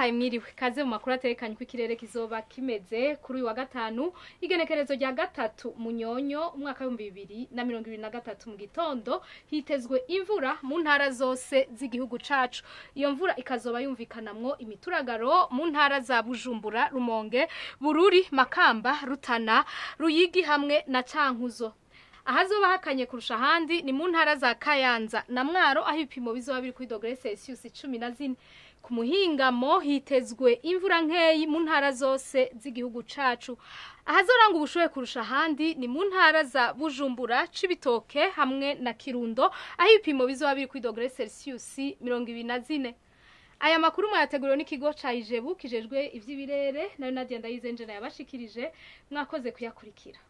ndabahaye mwiriwe kaze mu makuru atekanye ko ikirere kizoba kimeze kuri uyu wa gatanu igenekerezo rya gatatu munyonyo umwaka w'ibihumbi bibiri na mirongo ibiri na gatatu mu gitondo hitezwe imvura mu ntara zose z'igihugu cacu iyo mvura ikazoba yumvikanamwo imituragaro mu ntara za bujumbura rumonge bururi makamba rutana ruyigi hamwe na cankuzo ahazoba hakanye kurusha ahandi ni mu ntara za kayanza na mwaro aho ibipimo bizoba biri kuri dogere celsius cumi na zine ku muhingamo hitezwe imvura nkeyi mu ntara zose z'igihugu cacu ahazoranga ubushuhe kurusha ahandi ni mu ntara za bujumbura cibitoke hamwe na kirundo aho ibipimo bizoba biri kuri dogere celsius mirongo ibiri na zine aya makuru mwayateguriwe n'ikigo ca ijebu kijejwe ivy'ibirere nayo nadia ndayizenjena yabashikirije mwakoze kuyakurikira